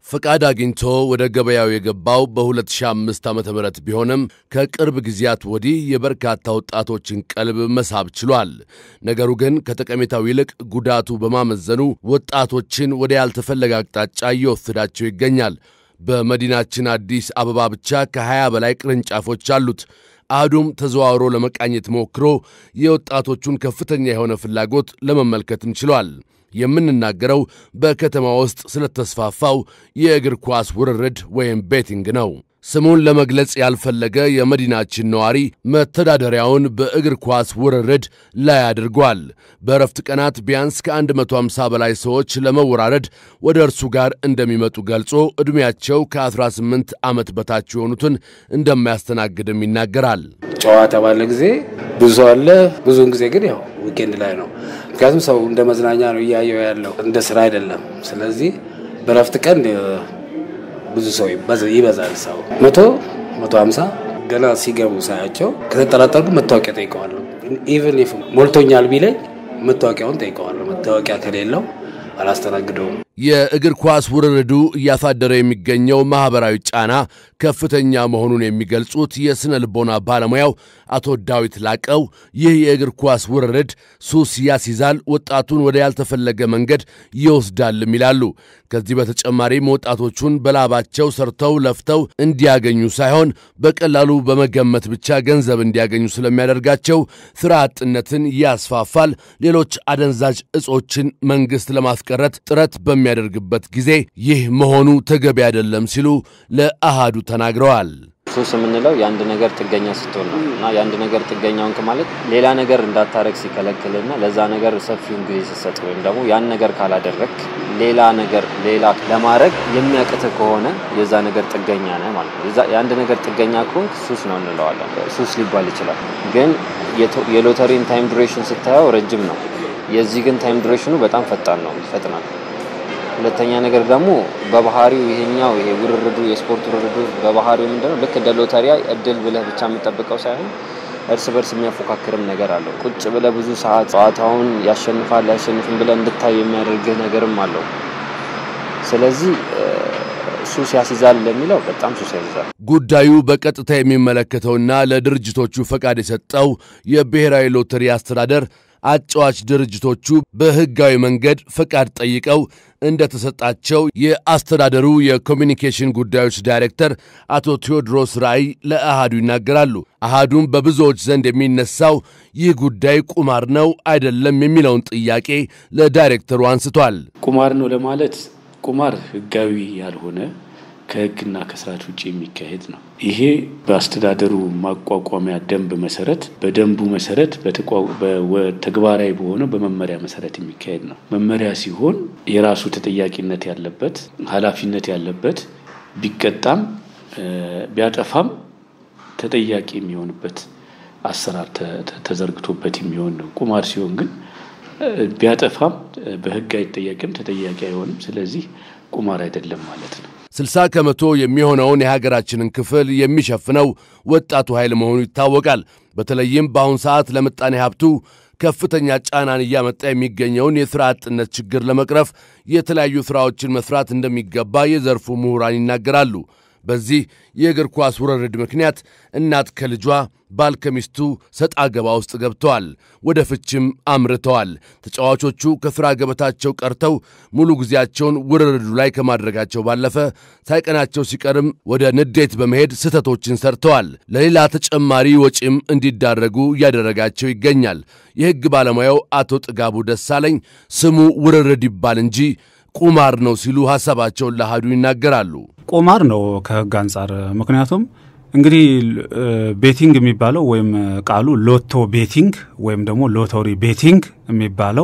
ፈቃድ አግኝቶ ወደ ገበያው የገባው በ2005 ዓ ም ቢሆንም ከቅርብ ጊዜያት ወዲህ የበርካታ ወጣቶችን ቀልብ መሳብ ችሏል። ነገሩ ግን ከጠቀሜታው ይልቅ ጉዳቱ በማመዘኑ ወጣቶችን ወደ ያልተፈለገ አቅጣጫ እየወሰዳቸው ይገኛል። በመዲናችን አዲስ አበባ ብቻ ከ20 በላይ ቅርንጫፎች አሉት። አህዱም ተዘዋውሮ ለመቃኘት ሞክሮ የወጣቶቹን ከፍተኛ የሆነ ፍላጎት ለመመልከትም ችሏል። የምንናገረው በከተማ ውስጥ ስለተስፋፋው የእግር ኳስ ውርርድ ወይም ቤቲንግ ነው። ስሙን ለመግለጽ ያልፈለገ የመዲናችን ነዋሪ መተዳደሪያውን በእግር ኳስ ውርርድ ላይ አድርጓል። በእረፍት ቀናት ቢያንስ ከ150 በላይ ሰዎች ለመወራረድ ወደ እርሱ ጋር እንደሚመጡ ገልጾ ዕድሜያቸው ከ18 ዓመት በታች የሆኑትን እንደማያስተናግድም ይናገራል። ጨዋታ ባለ ጊዜ ብዙ ሰው አለ። ብዙውን ጊዜ ግን ያው ዊኬንድ ላይ ነው። ምክንያቱም ሰው እንደ መዝናኛ ነው እያየው ያለው እንደ ስራ አይደለም። ስለዚህ በእረፍት ቀን ብዙ ሰው ይበዛል። ሰው መቶ መቶ ሀምሳ ገና ሲገቡ ሳያቸው ከተጠራጠርኩ መታወቂያ ጠይቀዋለሁ። ኢቨን ኢፍ ሞልቶኛል ቢለኝ መታወቂያውን ጠይቀዋለሁ። መታወቂያ ከሌለው አላስተናግደውም። የእግር ኳስ ውርርዱ እያሳደረ የሚገኘው ማኅበራዊ ጫና ከፍተኛ መሆኑን የሚገልጹት የሥነ ልቦና ባለሙያው አቶ ዳዊት ላቀው ይህ የእግር ኳስ ውርርድ ሱስ ያስይዛል፣ ወጣቱን ወደ ያልተፈለገ መንገድ ይወስዳልም ይላሉ። ከዚህ በተጨማሪም ወጣቶቹን በላባቸው ሰርተው ለፍተው እንዲያገኙ ሳይሆን በቀላሉ በመገመት ብቻ ገንዘብ እንዲያገኙ ስለሚያደርጋቸው ሥራ አጥነትን ያስፋፋል። ሌሎች አደንዛዥ እጾችን መንግሥት ለማስቀረት ጥረት በሚያደርግበት ጊዜ ይህ መሆኑ ተገቢ አይደለም ሲሉ ለአሃዱ ተናግረዋል። ሱስ የምንለው የአንድ ነገር ጥገኛ ስትሆን ነው እና የአንድ ነገር ጥገኛ ሆንክ ማለት ሌላ ነገር እንዳታረግ ሲከለክልና ለዛ ነገር ሰፊውን ጊዜ ሲሰጥ ወይም ደግሞ ያን ነገር ካላደረግ ሌላ ነገር ሌላ ለማድረግ የሚያቅት ከሆነ የዛ ነገር ጥገኛ ነህ ማለት ነው። የአንድ ነገር ጥገኛ ከሆንክ ሱስ ነው እንለዋለን። ሱስ ሊባል ይችላል። ግን የሎተሪን ታይም ዱሬሽን ስታየው ረጅም ነው። የዚህ ግን ታይም ዱሬሽኑ በጣም ፈጣን ነው፣ ይፈጥናል። ሁለተኛ ነገር ደግሞ በባህሪው ይሄኛው ይሄ ውርርዱ የስፖርት ውርርዱ በባህሪው ምንድነው ልክ እንደ ሎተሪያ እድል ብለህ ብቻ የምጠብቀው ሳይሆን እርስ በርስ የሚያፎካክርም ነገር አለው። ቁጭ ብለህ ብዙ ሰዓት ጨዋታውን ያሸንፋል ያሸንፍም ብለህ እንድታይ የሚያደርግህ ነገርም አለው። ስለዚህ ሱስ ያስይዛል ለሚለው በጣም ሱስ ያስይዛል። ጉዳዩ በቀጥታ የሚመለከተውና ለድርጅቶቹ ፈቃድ የሰጠው የብሔራዊ ሎተሪ አስተዳደር አጫዋች ድርጅቶቹ በሕጋዊ መንገድ ፈቃድ ጠይቀው እንደተሰጣቸው የአስተዳደሩ የኮሚኒኬሽን ጉዳዮች ዳይሬክተር አቶ ቴዎድሮስ ራእይ ለአሃዱ ይናገራሉ። አሃዱም በብዙዎች ዘንድ የሚነሳው ይህ ጉዳይ ቁማር ነው አይደለም የሚለውን ጥያቄ ለዳይሬክተሩ አንስቷል። ቁማር ነው ለማለት ቁማር ሕጋዊ ያልሆነ ከሕግና ከስርዓት ውጭ የሚካሄድ ነው። ይሄ በአስተዳደሩ ማቋቋሚያ ደንብ መሰረት በደንቡ መሰረት ተግባራዊ በሆነው በመመሪያ መሰረት የሚካሄድ ነው። መመሪያ ሲሆን የራሱ ተጠያቂነት ያለበት ኃላፊነት ያለበት ቢቀጣም ቢያጠፋም ተጠያቂ የሚሆንበት አሰራር ተዘርግቶበት የሚሆን ነው። ቁማር ሲሆን ግን ቢያጠፋም በህግ አይጠየቅም፣ ተጠያቂ አይሆንም። ስለዚህ ቁማር አይደለም ማለት ነው። 60 ከመቶ የሚሆነውን የሀገራችንን ክፍል የሚሸፍነው ወጣቱ ኃይል መሆኑ ይታወቃል። በተለይም በአሁን ሰዓት ለምጣኔ ሀብቱ ከፍተኛ ጫናን እያመጣ የሚገኘውን የሥራ አጥነት ችግር ለመቅረፍ የተለያዩ ሥራዎችን መሥራት እንደሚገባ የዘርፉ ምሁራን ይናገራሉ። በዚህ የእግር ኳስ ውርርድ ምክንያት እናት ከልጇ ባል ከሚስቱ ሰጣ ገባ ውስጥ ገብተዋል። ወደ ፍችም አምርተዋል። ተጫዋቾቹ ከሥራ ገበታቸው ቀርተው ሙሉ ጊዜያቸውን ውርርዱ ላይ ከማድረጋቸው ባለፈ ሳይቀናቸው ሲቀርም ወደ ንዴት በመሄድ ስህተቶችን ሰርተዋል። ለሌላ ተጨማሪ ወጪም እንዲዳረጉ እያደረጋቸው ይገኛል። የሕግ ባለሙያው አቶ ጥጋቡ ደሳለኝ ስሙ ውርርድ ይባል እንጂ ቁማር ነው ሲሉ ሐሳባቸውን ለአሃዱ ይናገራሉ። ቁማር ነው ከሕግ አንጻር ምክንያቱም እንግዲህ ቤቲንግ የሚባለው ወይም ቃሉ ሎቶ ቤቲንግ ወይም ደግሞ ሎተሪ ቤቲንግ የሚባለው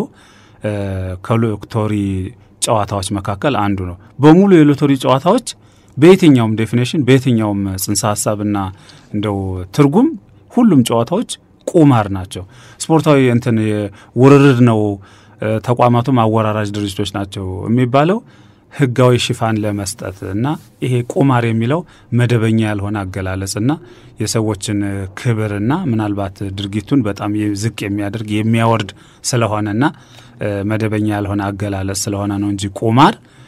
ከሎተሪ ጨዋታዎች መካከል አንዱ ነው። በሙሉ የሎተሪ ጨዋታዎች በየትኛውም ዴፊኔሽን በየትኛውም ጽንሰ ሀሳብና እንደው ትርጉም ሁሉም ጨዋታዎች ቁማር ናቸው። ስፖርታዊ እንትን ውርርድ ነው፣ ተቋማቱም አወራራጅ ድርጅቶች ናቸው የሚባለው ህጋዊ ሽፋን ለመስጠት እና ይሄ ቁማር የሚለው መደበኛ ያልሆነ አገላለጽና የሰዎችን ክብርና ምናልባት ድርጊቱን በጣም ዝቅ የሚያደርግ የሚያወርድ ስለሆነና መደበኛ ያልሆነ አገላለጽ ስለሆነ ነው እንጂ ቁማር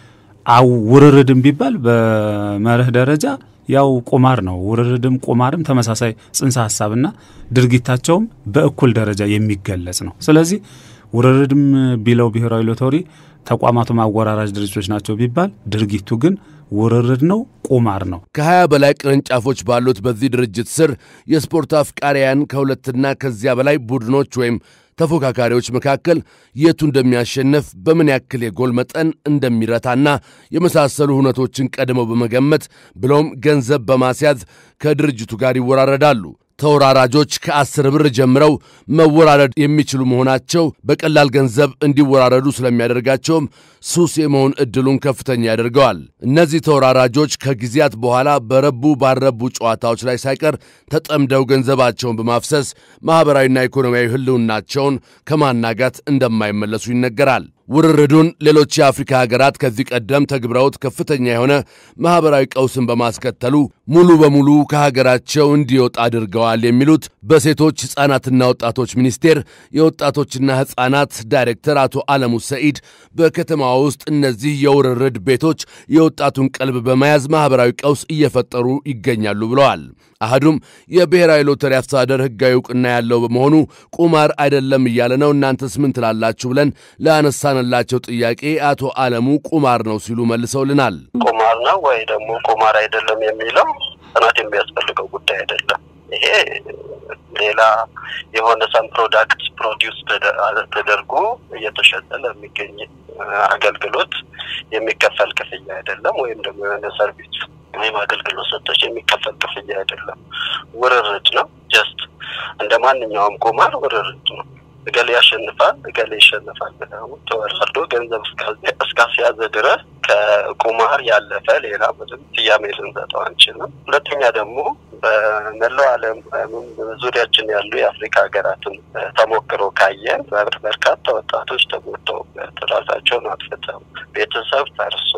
አው ውርርድም ቢባል በመርህ ደረጃ ያው ቁማር ነው። ውርርድም ቁማርም ተመሳሳይ ጽንሰ ሀሳብና ድርጊታቸውም በእኩል ደረጃ የሚገለጽ ነው። ስለዚህ ውርርድም ቢለው ብሔራዊ ሎተሪ ተቋማቱም አወራራጅ ድርጅቶች ናቸው ቢባል ድርጊቱ ግን ውርርድ ነው፣ ቁማር ነው። ከ20 በላይ ቅርንጫፎች ባሉት በዚህ ድርጅት ስር የስፖርት አፍቃሪያን ከሁለትና ከዚያ በላይ ቡድኖች ወይም ተፎካካሪዎች መካከል የቱ እንደሚያሸንፍ በምን ያክል የጎል መጠን እንደሚረታና የመሳሰሉ ሁነቶችን ቀድመው በመገመት ብሎም ገንዘብ በማስያዝ ከድርጅቱ ጋር ይወራረዳሉ። ተወራራጆች ከአስር ብር ጀምረው መወራረድ የሚችሉ መሆናቸው በቀላል ገንዘብ እንዲወራረዱ ስለሚያደርጋቸውም ሱስ የመሆን ዕድሉን ከፍተኛ ያደርገዋል። እነዚህ ተወራራጆች ከጊዜያት በኋላ በረቡ ባልረቡ ጨዋታዎች ላይ ሳይቀር ተጠምደው ገንዘባቸውን በማፍሰስ ማኅበራዊና ኢኮኖሚያዊ ሕልውናቸውን ከማናጋት እንደማይመለሱ ይነገራል። ውርርዱን ሌሎች የአፍሪካ ሀገራት ከዚህ ቀደም ተግብረውት ከፍተኛ የሆነ ማኅበራዊ ቀውስን በማስከተሉ ሙሉ በሙሉ ከሀገራቸው እንዲወጣ አድርገዋል የሚሉት በሴቶች ሕፃናትና ወጣቶች ሚኒስቴር የወጣቶችና ሕፃናት ዳይሬክተር አቶ አለሙ ሰኢድ በከተማ ውስጥ እነዚህ የውርርድ ቤቶች የወጣቱን ቀልብ በመያዝ ማኅበራዊ ቀውስ እየፈጠሩ ይገኛሉ ብለዋል። አህዱም የብሔራዊ ሎተሪ አስተዳደር ሕጋዊ እውቅና ያለው በመሆኑ ቁማር አይደለም እያለ ነው። እናንተስ ምን ትላላችሁ? ብለን ለአነሳንላቸው ጥያቄ አቶ አለሙ ቁማር ነው ሲሉ መልሰውልናል። ቁማር ነው ወይ ደግሞ ቁማር አይደለም የሚለው ጥናት የሚያስፈልገው ጉዳይ አይደለም። ይሄ ሌላ የሆነ ሰም ፕሮዳክት ፕሮዲውስ ተደርጎ እየተሸጠ ለሚገኝ አገልግሎት የሚከፈል ክፍያ አይደለም። ወይም ደግሞ የሆነ ሰርቪስ ወይም አገልግሎት ሰጥቶች የሚከፈል ክፍያ አይደለም። ውርርድ ነው። ጀስት እንደ ማንኛውም ቁማር ውርርድ ነው። እገሌ ያሸንፋል፣ እገሌ ይሸንፋል ብለው ተወራርዶ ገንዘብ እስካስያዘ ድረስ ከቁማር ያለፈ ሌላ ምንም ስያሜ ልንሰጠው አንችልም። ሁለተኛ ደግሞ በመላው ዓለም ዙሪያችን ያሉ የአፍሪካ ሀገራትን ተሞክሮ ካየን በርካታ ወጣቶች ተጎድተውበት ራሳቸውን አጥፍተው ቤተሰብ ፈርሶ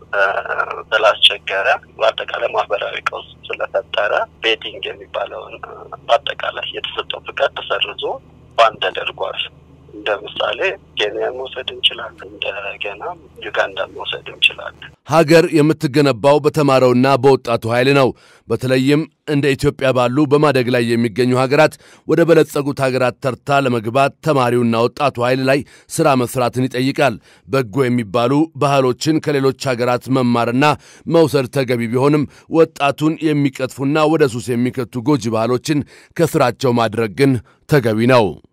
ስላስቸገረ በአጠቃላይ ማህበራዊ ቀውስ ስለፈጠረ ቤቲንግ የሚባለውን በአጠቃላይ የተሰጠው ፍቃድ ተሰርዞ ባን ተደርጓል። እንደ ምሳሌ ኬንያን መውሰድ እንችላለን። እንደገና ዩጋንዳን መውሰድ እንችላለን። ሀገር የምትገነባው በተማረውና በወጣቱ ኃይል ነው። በተለይም እንደ ኢትዮጵያ ባሉ በማደግ ላይ የሚገኙ ሀገራት ወደ በለጸጉት ሀገራት ተርታ ለመግባት ተማሪውና ወጣቱ ኃይል ላይ ሥራ መስራትን ይጠይቃል። በጎ የሚባሉ ባህሎችን ከሌሎች ሀገራት መማርና መውሰድ ተገቢ ቢሆንም ወጣቱን የሚቀጥፉና ወደ ሱስ የሚከቱ ጎጂ ባህሎችን ከስራቸው ማድረግ ግን ተገቢ ነው።